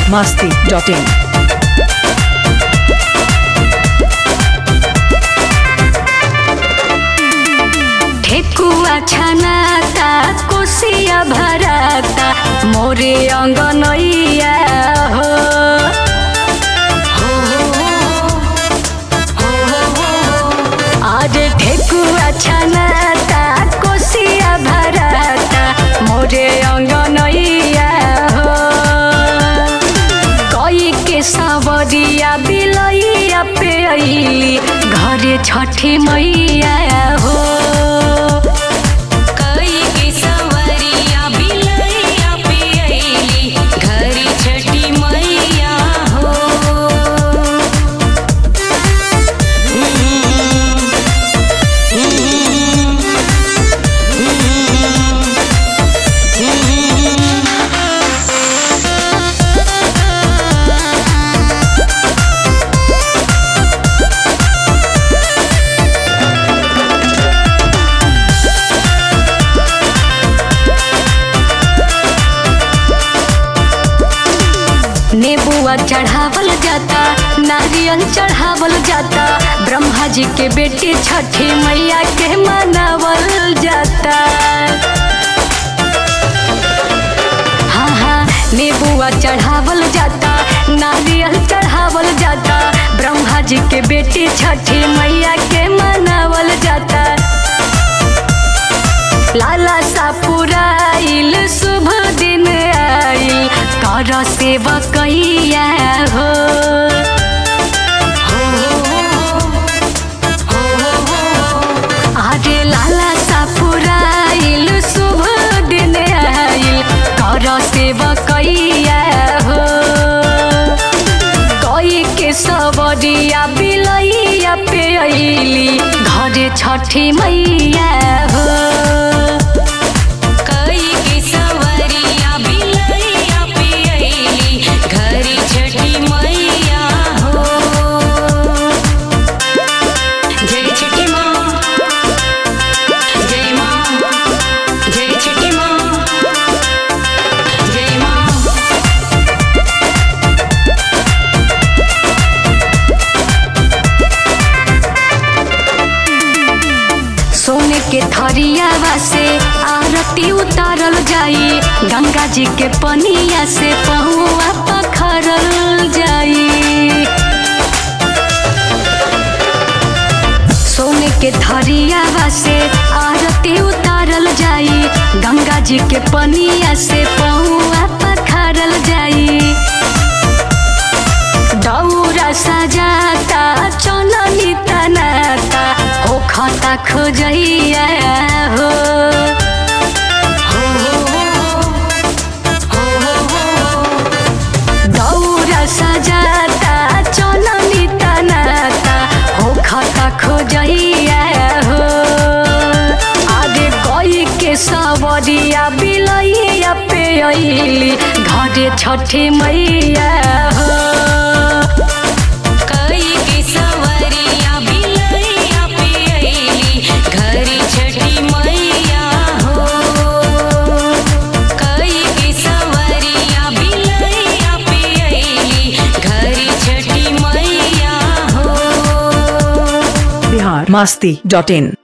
masti.in. ठेकुआ छनाता कोसिया भराता मोरे अङ्गनैया हो आज ठेकुआ छनाता कोसिया भराता मोरे अङ्गनैया हो कई के सावरिया बिलैया पे अइली घरे छठी मैया हो कई के सवरिया बिलैया पे अइली घरे छठी मैया हो नेबुआ चढ़ावल जाता नारियल चढ़ावल जाता ब्रह्मा जी के बेटी छठी मैया के मनावल जाता हाँ हाँ नेबुआ चढ़ावल जाता नारियल चढ़ावल जाता ब्रह्मा जी के बेटी छठी मैया के मनावल जाता लाला सा पुराइल शुभ दिन आइल कर सेवा कैया हो अरे लाला सा पुराइल शुभ दिन आइल कर सेवा कैया हो कई के सबरिया बिलैया पे अइली घरे छठी मैया हो कई के सवरिया बिलैया पे अइली घरे छठी मैया हो जय छठी माँ जय माँ जय छठी माँ जय माँ सोने के थरियावा से आरती उतारल जाई गंगा जी के पनिया से पहुआ पखरल जाई सोने के थरियावा से आरती उतारल जाई गंगा जी के पनिया से पहुआ पखरल जाई दौरा सजाता चननी तनाता हो खता खोजैया हो दौरा सजाता चननी तनाता हो खता खोजैया हो आगे कई के सवरिया बिलैया पे अइली घरे छठी मैया हो कई के सवरिया बिलैया पे अइली घरे छठी मैया हो कई के सवरिया बिलैया पे अइली घरे छठी मैया हो Bihar masti.in.